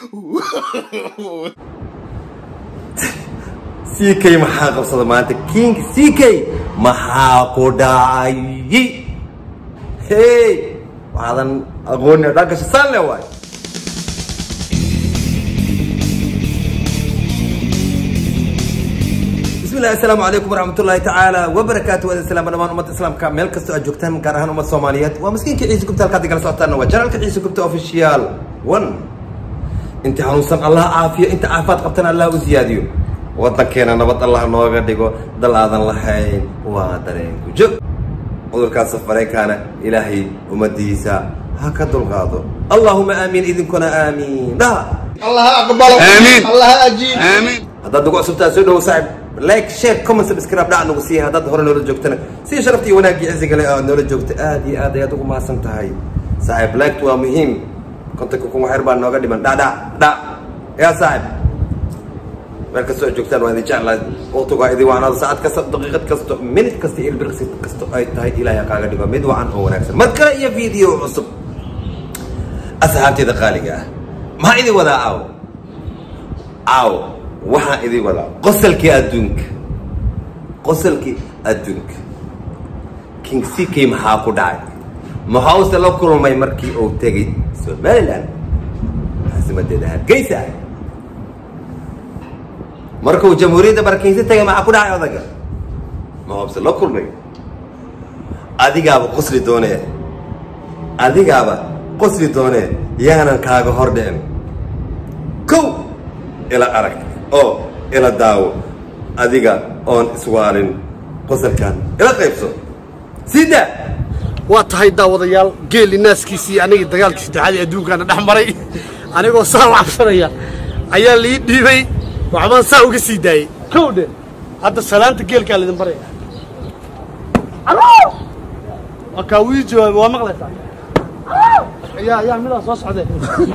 ck maxaa qabsada maanta king ck maxaa ku dhacay hey waxaadan aqooni dhanka shisaan le waay bismillahi assalaamu calaykum waraxmatullaahi tacaala wabarakaatu wada salaama dhamaan ummadda islaamka meel kastoo aad joogtaan gaar ahaan ummad soomaaliyeed waa maskiinka ciise gubta halkaad igala socotaana waa janaalka ciise gubta official one inta hanuunsan allah caafiyo inta caafimaad qabtana allah u siyaadiyo waddankeena nabad allah nooga dhigo dal aadan lahayn waa dareenku joog cudurkaas safareenkaana ilaahay ummadiisa ha ka dulqaado allahuma aamiin idinkuna aamiin dhaha الله أقبله آمين. الله أجيب آمين haddaad nagu cusubtaa soo dhowo saaxib like share comment subscribe dhac nagu siiya haddaad hore noola joogtana si sharafta iyo wanaagii cisiga leh aad noola joogta aad iyo aad ayaad ugu mahadsan tahay saaxib like waa muhiim kontanka kun waxyar baa nooga dhiman dhac dhac dhac yaa saaxib meel kastoo aad joogtaan waa idin jeclahay waqtigu waa idin wacnaado saacad kasta daqiiqad kasto minute kasta iyo ilbirqsi kasto ay tahay ilaahay ha kaaga dhigo mid wacan oo wanaagsan mar kale iyo video cusub asxaabteeda qaaliga ah maxaa idin wadaa aawo aawo waxaa idin wadaa qosalkii adduunka qosalkii adduunka king ck maxaa ku dhacay maxause la kulmay markii uu tegay somaliland caasimadeeda hargeysa markuu jamhuuriyadda barkiinsi tegay maxaa ku dhacay odaga maxause la kulmay adigaaba qosli doonee adigaaba qosli doonee yaanan kaaga hor dhicin kow ila arag oo ila daawo adiga oon iswaalin qosalkan ila qaybso sida waa tahay daawadayaal geeli naaskiisii anigii dagaalkii saddexaad ee adduunkaana dhex maray anigoo saa u cabsanaya ayaa lii dhiibay waxbaan saa uga sii daayey kow dhe hadda salaanta geelkaa laydin baraya waa kaa wii jawaabay waa maqlaysaa yaa yaa midaa soo socdee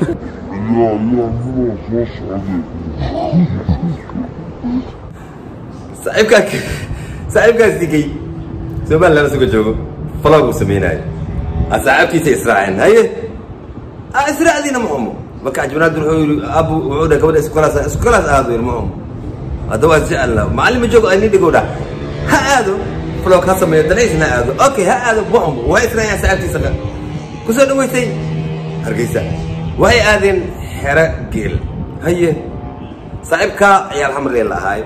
saaxiibkaa saaxiibkaas digay somaliland isuga joogo falog uu sameynaayo asxaabtiisa israaceen haye a israacdiina ma xumo marka ajbanaadun wuxuu yidhi abu wuxuu dhahay gabadha iskolaas iskolaas aado yidhi ma xumo hadda waa jecel macallin ma joogo ani dhigow dhah ha aado falog ha sameeyo danaysna ha aado okay ha aado ma xumo waa israaceen saaxiibtiisa ka kusoo dhaweysay hargeysa waxay aadeen xero geel haye saaxiibkaa ciyaal xamree la ahaay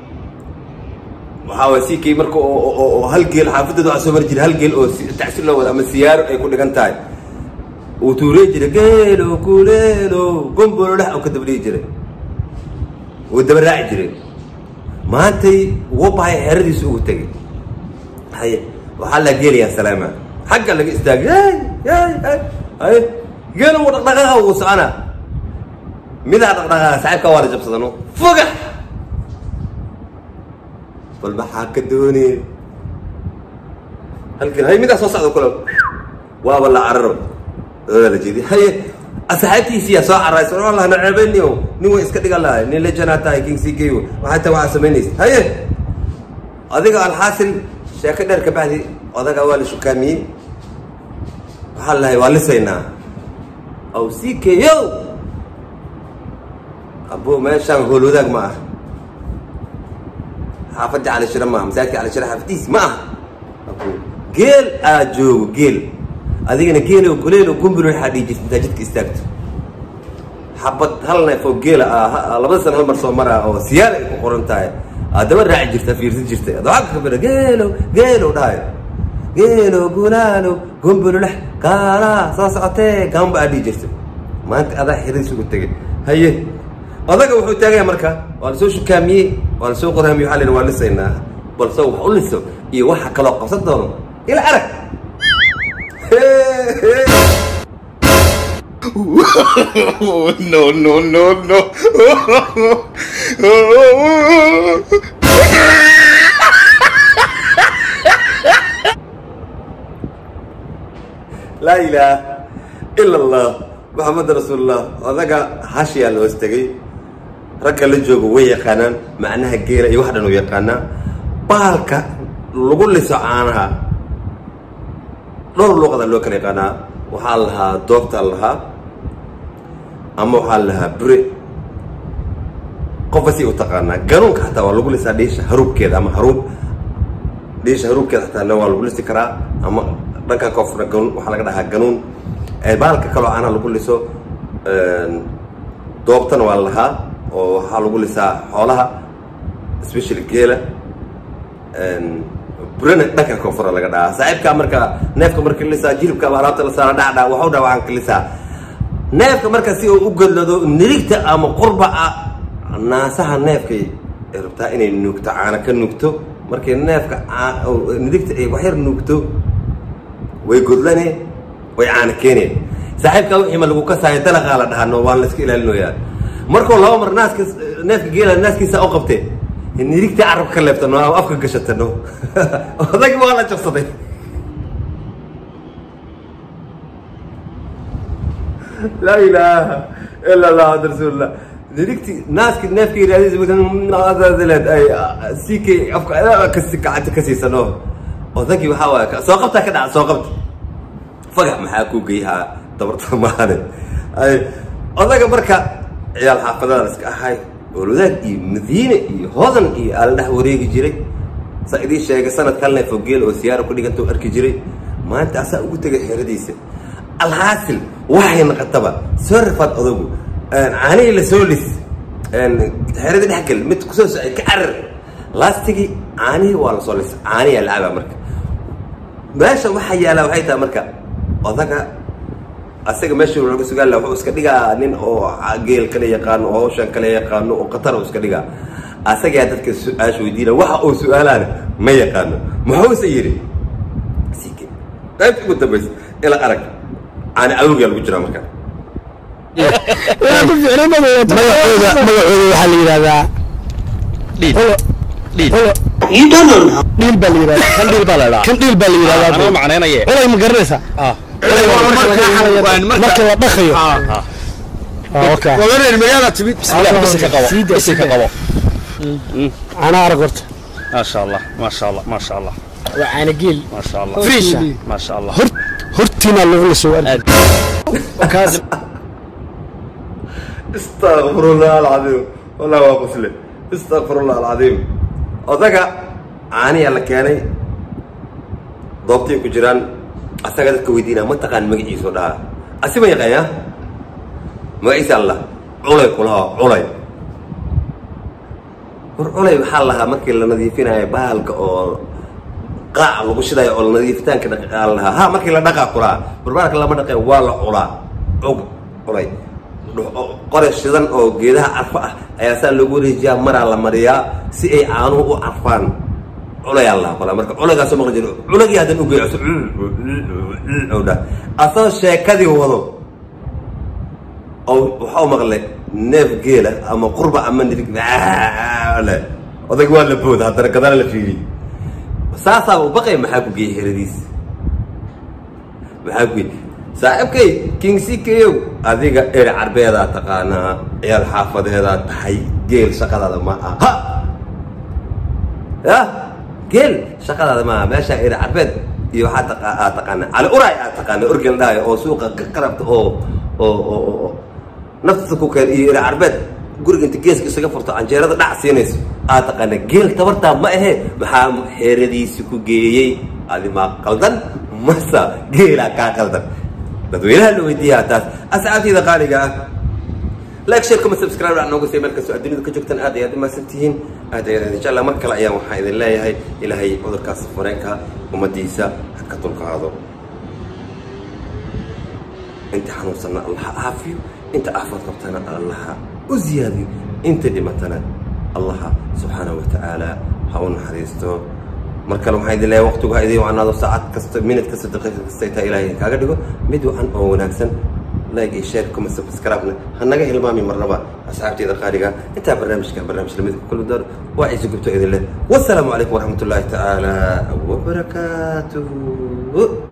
waxaa waay sikay marka oo oo- oo hal geel xaafadeeda waxaa soo mari jiray hal geel oo si- tacsi loo wada ama siyaaro ay ku dhigan tahay uu tuurey jiray geelo kuleelo gombolo dhex oo ka dabdhihi jiray uu daba raaci jiray maantay wuu bahay xeradiisa ugu tegay haye waxaa la geelayaa salaama xagga laga istaagay hey hey hey haye geelo wuu dhaqdhaqaaqa wuu soconaa midaa dhaqdhaqaaqa saaxiibka waa la jabsadano fogax bal maxaa ka doonee halkan hay midaa soo socda kule waaba la cararo odaa la jeedi haye asxaabtiisiyaa soo caraysa oo allah naceebeyni o nin way iska dhigan lahay nin lejanaa tahay king c k waxay tahay waxaa samaynaysa haye adiga alxaasil sheeko dheer ka bacdi odaga waa la shukaamiyey waxaa lahay waa lisaynaa aw c k o abo meeshaan hool wadaag ma ah xaafadda cali shire maaha masaajidka cali shire xaafadiis ma aha geel aa joogo geel adigana geelo kuleelo gumbul waxaa dhihi jirta intaa jidka istaagto xabad hal neef oo geela ah ha- labada sana hal mar soo maraa oo siyaar ay ku qoran tahay aad daba raaci jirta fiirsan jirtay ad waxaa ka kabira geelo geelo dhahayo geelo gulaalo gumbululex kaalaa soo socotee gamba aa dhihi jirta maanta adaa xiriis ugu tegay haye odaga wuxuu taagaya marka waa lasoo shukaamiyey waa lasoo qoraamiyey waxaa la yidhi waa lisaynaa balse wax u liso iyo waxa kaloo qabsan doono ila arag no no no no laa ilaaha ila allah maxamed rasuulullah odaga hashiyaa la hoos tegay ragga la joogo way yaqaanaan macnaha geela iyo wax dhan u yaqaanaa baalka lagu liso caanaha dhowr luuqada loo kala yaqaanaa waxaa la lahaa doobtaa la lahaa ama waxaa la dhahaa bure qofba si u taqaanaa ganuunka xataa waa lagu lisaa dhiisha haruubkeeda ama haruub dhiisha haruubkeeda xataa waa lagu lisi karaa ama dhanka koonfurna ganuun waxaa laga dhahaa ganuun baalka kaloo caanaha lagu liso doobtana waa la lahaa oo waxaa lagu lisaa xoolaha especially geela burana dhanka koonfura laga dhahaa saaxiibkaa marka neefka marka lisaa jilibka ama alaabta la saara dhacdha waxu dhaa waxaan ka lisaa neefka marka si uu u godlado nirigta ama qurbaca naasaha neefkay rabtaa inay nuugto caana ka nuugto markay neefka nirigta ay waxyar nuugto way godlane way caana keeneen saaxiibkaa wixii ma lagu kasaayo dalaqaa la dhahaa no waan la iska ilaalinoyaa markuu laba mar naaska neefka geela naaskiisa u qabtee nirigtii carabka ka leebtano ama afka gashatano odagi waa la jabsaday laa ilaaha ila allah ada rasuulillah nirigtii naaski neefka yiraahdiisleed ay sikay afka kasi gacanta ka siisano odagii waxaa waaya soo qabtaa ka dhaca soo qabta fagax maxaa ku geyhaa dabarta maane ay odaga marka ciyaal xaafadada iska ahay oolwadaag iyo madiine iyo hodan iyo aala dhex wareegi jiray saa idiin sheegay sanad kalne fogeel oo siyaara ku dhiganta u arki jiray maanta asaa ugu tegay xeradiisa alhaasil waxay naqataba soo rafaad odagu caanihii la soo lis xeradii dhexgal mid kusoo socay ka carar laastigii caanihii waa lasoo lis caaniyaa lacabaa marka meesha waxaa yaalaa waxay tahay marka odaga asaga meesha laga sugaal wuxuu iska dhigaa nin oo geel kale yaqaano oo hawshan kale yaqaano oo qatar uu iska dhigaa asagaa dadka su-aasha weydiina waxa uu su-aalaana ma yaqaano muxuuse yidhi sike qaybta ugu dambaysa ila arag caani awrgaa lagu jiraa marka magacooda waxaa la yidhahdaa You don't know now. dhiil baa la yidhahdaa kan dhil baa la dhaa kan dhiil baa la yidhahdaa anoo macnaynaye culay ma garanaysaa culay waa marka la dhaqayo okay magaala timid bisi ka qabo bisi ka qabo anaa arag horta maasha allah maasha allah maasha allah waa caana geel maasha allah frisha maasha allah hor hortiina lagu la soo arki kaas استغفر الله العظيم والله waa qosle استغفر الله العظيم odaga caaniyaa la keenay doobtay ku jiraan asaga dadka weydiinaa ma taqaan magaciisu dhaha asi ma yaqaanya magaciisa allah culay kulaha culay war culay waxaa lahaa markii la nadiifinayo bahalka oo qaaca lagu shidayo oo nadiifitaanka dhaqaa la lahaa ha markii la dhaqaa kulaa barbaalka lama dhaqeen waa la culaa cug culay qore shidan oo geedaha carfo ah ayaa saa loogu wareejiyaa maraa la mariyaa si ay caanuhu u carfaan culayaa la qolaa marka culaygaasoo maqli jiro culagii haddan ugeeyo dha asoo sheekadii wado oo waxau maqlay neef geela ama qurba ama nirig le odag waa la booda haddana gadana la fiiriy saasaaba u baqay maxaa ku geeyey heradiis maxaa ku geeyey saaxiibkay king ckyow adiga eri carbeedaa taqaanaa ciyaal xaafadeedaa tahay geel shaqadaada ma aha ya geel shaqadaada maaha meeshaa eri carbeed iyo waxaa aa taqaanaa cali uray aa taqaana orgel dhaayo oo suuqa qarabta oo oo oo naftiisa ku keen iyo eri carbeed guriga inta geeska isaga furto canjeerada dhac siinayso aa taqaana geel tabartaa ma ahe maxaa xeeradiisi ku geeyey adi maa qaldan masa geelaa kaa qaldan dadweynaha la weydiiyaa taas asxaabtayda qaaliga ah like share comment subscribe aan nooga sii meel kastoo adduunyada ka joogtaan aad ayaad umahadsan tihiin aad ayaad insha allah mar kale ayaan waxaan idin leeyahay ilaahay cudurkaas fareenka ummadiisa ha ka dulqaado inta xanuunsanna allah ha caafiyo inta aafaad qabtana allaha u ziyaadiyo inta dhimatana allaha subxaanahu watacaala ha u naxariisto mar kale waxaan idin leeyahay waqtigu ha idin wacnaado saacad kasta minute kasta daqiiqa kasta ay tahay ilaahay kaaga dhigo mid wacan oo wanaagsan like iyo share comment subscribe-na ha naga hilmaami marnaba asxaabteyda qaaliga intaa barnaamijka barnaamij lamid ku kulmi doono waa ciise gubto idin leh wasalaamu calaykum waraxmat ullaahi tacaala wabarakaatuhu